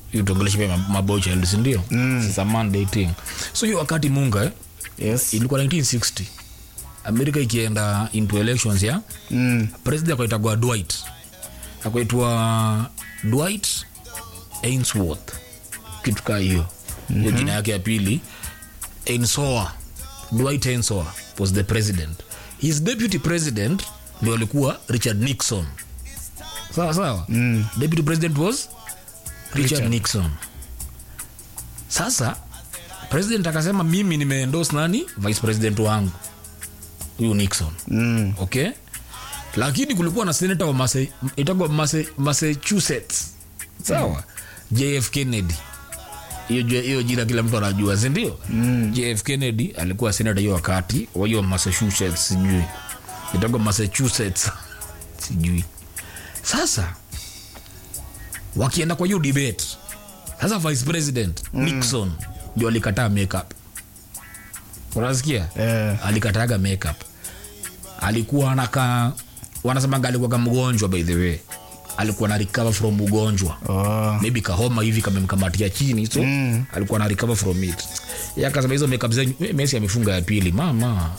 tuongelesha pia mabocha sindio mm. It's a Monday thing so hiyo wakati munga eh, yes ilikuwa 1960 amerika ikienda into elections ya mm. president akaitagwa dwight akaitwa dwight ainsworth kitu kaa hiyo mm-hmm. hiyo jina yake ya pili ainsoa dwight ainsoa was the president his deputy president ndio alikuwa richard nixon sawa sawa mm. deputy president was richard, richard nixon sasa president akasema mimi nimeendos nani vice president wangu huyu nixon Mm. okay lakini kulikuwa na senata wa Massa- itagwa Massa- massachusetts sawa jf kennedy hiyo ju- hiyo jina kila mtu anajua sindio mm. jf kennedy alikuwa senata hiyo wakati wa hiyo massachusetts sijui itagwa massachusetts sijui sasa wakienda kwa hiyo debate sasa vice president mm. nixon ndio alikataa makeup unasikia Eh. alikataga makeup alikuwa anaka wanasemanga alikuwaga mgonjwa by the way alikuwa na recover from ugonjwa oh. maybe kahoma hivi kamemkamatia chini so mm. alikuwa na recover from it Yeye akasema hizo makeup zenyu eh, Messi amefunga ya pili mama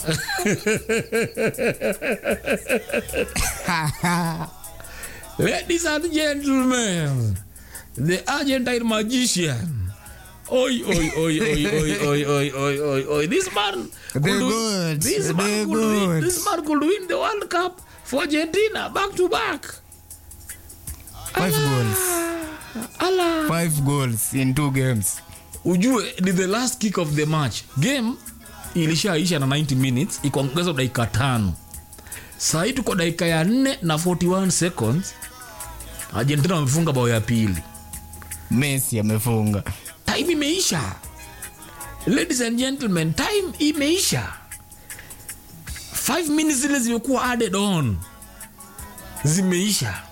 ladies and gentlemen the argentine magician Oi, oi, oi, oi, oi, oi, oi, oi, oi, oi. This man could They're win- good. This man They're could win. good. This man could win the World Cup for Argentina back to back. five goals Ala. five goals in two games ujue ni the last kick of the match game ilishaisha na 90 minutes ikaongezwa dakika tano sahii tuko dakika ya 4 na 41 seconds argentina wamefunga bao ya pili messi amefunga time imeisha ladies and gentlemen time imeisha 5 minutes zile zimekuwa added on zimeisha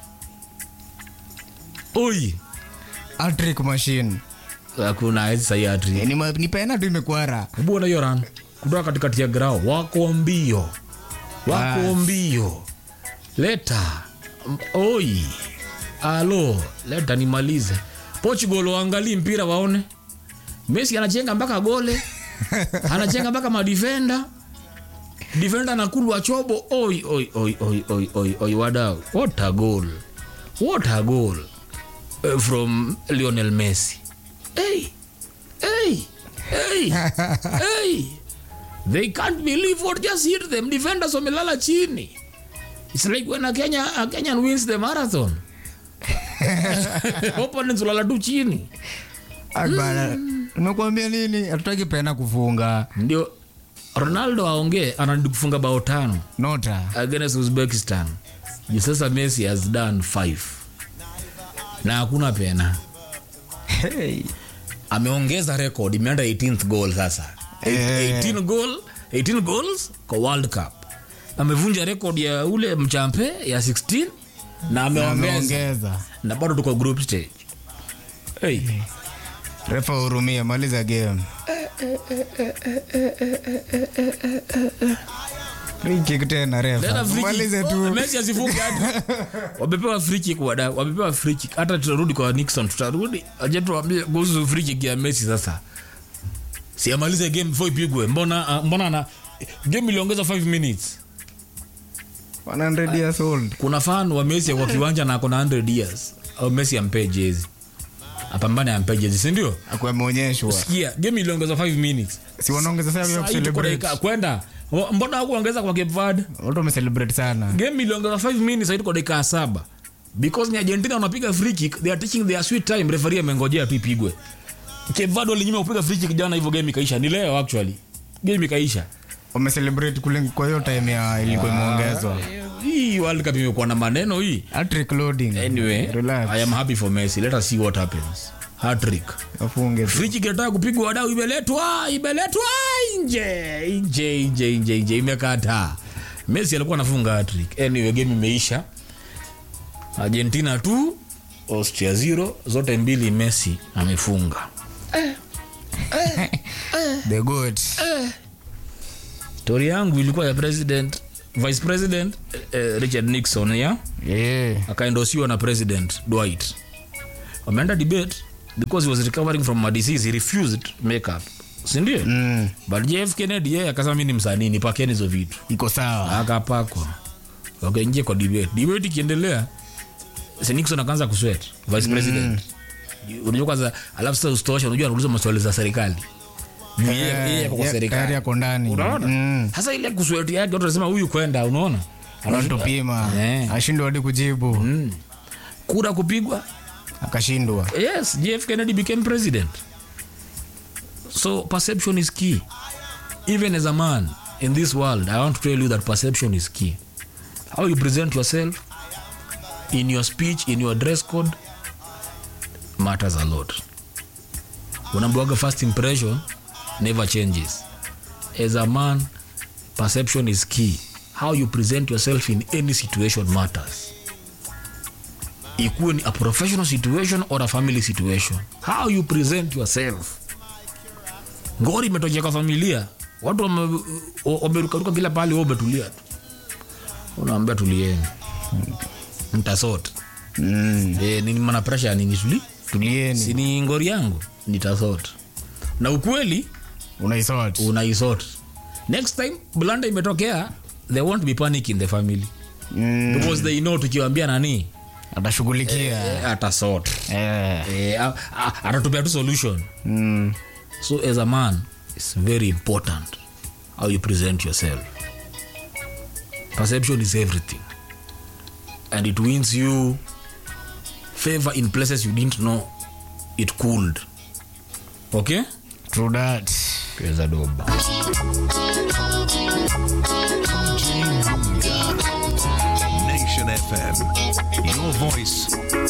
oi atrick machine hakuna hizi sahi hatri Eh, ni, ma- ni pena tu imekwara bwana hiyo ran kutoka katikati ya grao wako mbio wako Ah. mbio leta M- oi alo leta nimalize portugal waangalii mpira waone messi anachenga mpaka gole anachenga mpaka madifenda difenda anakulwa chobo oi oi oi oi oi oi oi wadau what a goal what a goal uh, from lionel messi hey hey hey hey they can't believe what just hit them defenders wamelala chini it's like when a, Kenya, a kenyan wins the marathon opponents ulala tu chini Ah, bana, nimekuambia nini hatutaki pena kufunga ndio ronaldo aongee anadi kufunga bao tano nota against uzbekistan juu sasa messi has done five na hakuna pena hey. ameongeza record imeenda 18th goal sasa Eh. 18 goal 18 goals kwa world cup amevunja record ya ule mchampe ya 16 na ameongeza ameongeza na bado tuko group stage hey. refa hurumia maliza game Free kick tena Tena refa free kick. malize Oh, tu Messi asifunge hata. wamepewa free kick wada wamepewa free kick hata tutarudi kwa Nixon tutarudi aje tuambie kuhusu free kick ya Messi sasa si amalize game before ipigwe mbona uh, mbona na game iliongeza 5 minutes 100 years old kuna fan wa Messi kwa kiwanja na ako na 100 years au Messi ampe jezi apambane ampe jezi si ndio akuwa ameonyeshwa sikia game iliongeza 5 minutes si wanaongeza sasa ya Sasa hii tuko kucelebrate dakika- kwenda Wa- mbona hakuongeza kwa Cape Verde watu wamecelebrate sana game iliongeza 5 minutes hadi kwa dakika ya saba because ni argentina wanapiga free kick they are taking their sweet time referee amengojea tu ipigwe Cape Verde walinyima kupiga free kick jana hivyo game ikaisha ni leo actually game ikaisha wamecelebrate kule kwa hiyo time ya ilikuwa imeongezwa hii world cup imekuwa na maneno hii Hat-trick loading anyway relax i am happy for messi let us see what happens hat-trick afunge tu. free kick inataka kupigwa wadau imeletwa imeletwa nje nje nje nje nje imekata messi alikuwa anafunga hat-trick anyway game imeisha argentina tu austria zero zote mbili messi amefunga the goat stori yangu ilikuwa ya president vice president eh, richard nixon ya yeah akaendosiwa na president dwight wameenda debate because he was recovering from a disease he refused makeup sindio Mm. but jf kennedy yeye akasema mi ni msanii nipakeni hizo vitu iko sawa akapakwa wakaingia kwa debate debate ikiendelea si nixon akaanza kuswet vice president unajua kwanza alafu sasa usitosha unajua anauliza maswali za serikali Juu yeye- yeye ako kwa Yeah, serikali tayari ako ndani unaona Mm. sasa ile kusweti yake watu wanasema huyu kwenda unaona anatupima Eh. ashindwa hadi kujibu Mm. kura kupigwa akashindwa yes jf kennedy became president so perception is key even as a man in this world i want to tell you that perception is key how you present yourself in your speech in your dress code matters a lot unaambiwaga first impression never changes as a man perception is key how you present yourself in any situation matters ikuwe ni a professional situation or a family situation how you present yourself ngori imetokea kwa familia watu wame- wamerukaruka kila pahali wewe umetulia tu unaambia tulieni mtasot Mm. e, nini mana presha ya nini tuli tulieni sini ngori yangu nitasot na ukweli unaisort unaisot next time blanda imetokea there won't be panic in the family Mm. because they know tukiwambia nani atashughulikia eh, atasot Eh. eh, a- a- atatupea tu solution Mm. so as a man it's very important how you present yourself perception is everything and it wins you favor in places you didn't know it cooled okay True that. peza doba Nation FM. Your voice,